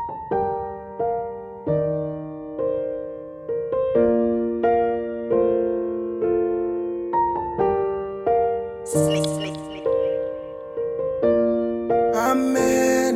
Slick, slick, slick. Amen.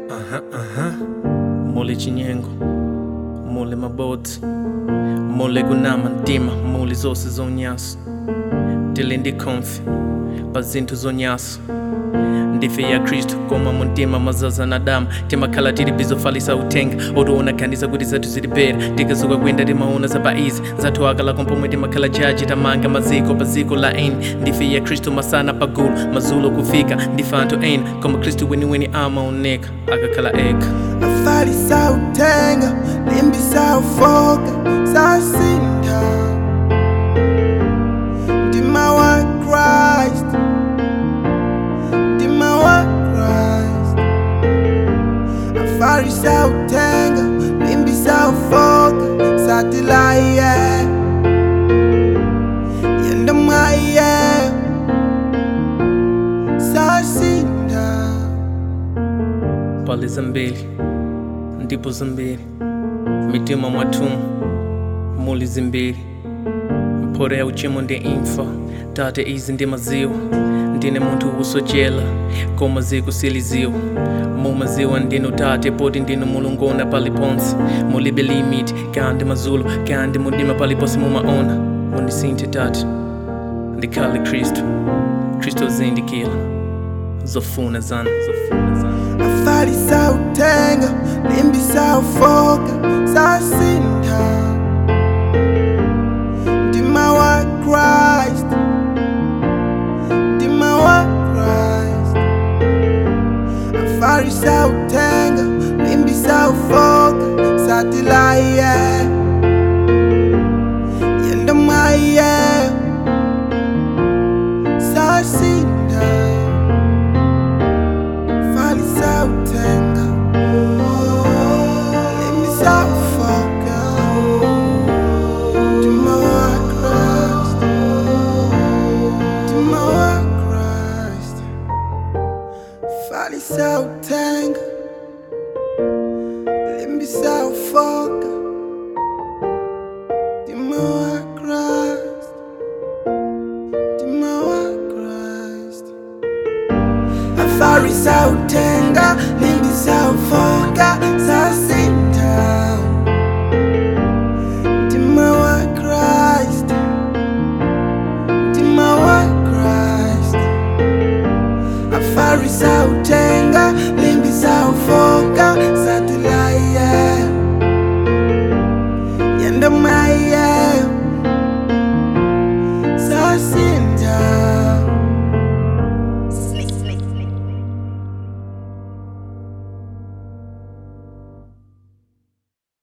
mule chinyengo mule mabodzi mule kunama mtima mule zose zonyaso tili ndi konfi pa zinthu zonyaso ndife ya khristu koma muntima mazaza na damu timakhala tili bizofalisa uthenga otiwonakhanisa kuti zathu zilipera tikazuka kuyenda timaona za paizi zathu akala kompomwe timakhala jaji tamanga maziko pa ziko la eni ndife ya khristu masana pagulu mazulo kufika ndife anthu eni koma khristu weniweni amaoneka akakhala eka Afali sautenga, limbi saufoka, sasinda. Ndima wa Christ, ndima wa Christ. Afali sautenga, limbi saufoka, satilaye. Yenda maye, sasinda. pali zambiri ndipo zambiri mitima mwathumu muli zimbiri mphoto ya uchimo ndi imfa tate izi ndi maziwa ndine munthu usochela koma ziko siliziwa mumaziwa ndinu tate poti ndinu mulungona paliponse mulibe limit kandi mazulo kandi mudima paliponse mumaona mundisinthe tate ndikhale khristu khristu azindikira zofuna zanu zofuna zanu Afali sautenga, limbi saufoka, sasinda. Ndima wa Christ, ndima wa Christ. Afali sautenga, limbi saufoka, satilaye. Yenda maye, sasinda. Fali sautenga Limi saufoka Dima wa Christ Dima wa Christ Fali sautenga Limi saufoka Dima wa Christ Dima wa Christ Afari sautenga, limbi saufoka, sasinda. Dima wa Christ, Dima wa Christ. Afari sautenga, limbi saufoka, satilaye. Yenda maye, sasinda.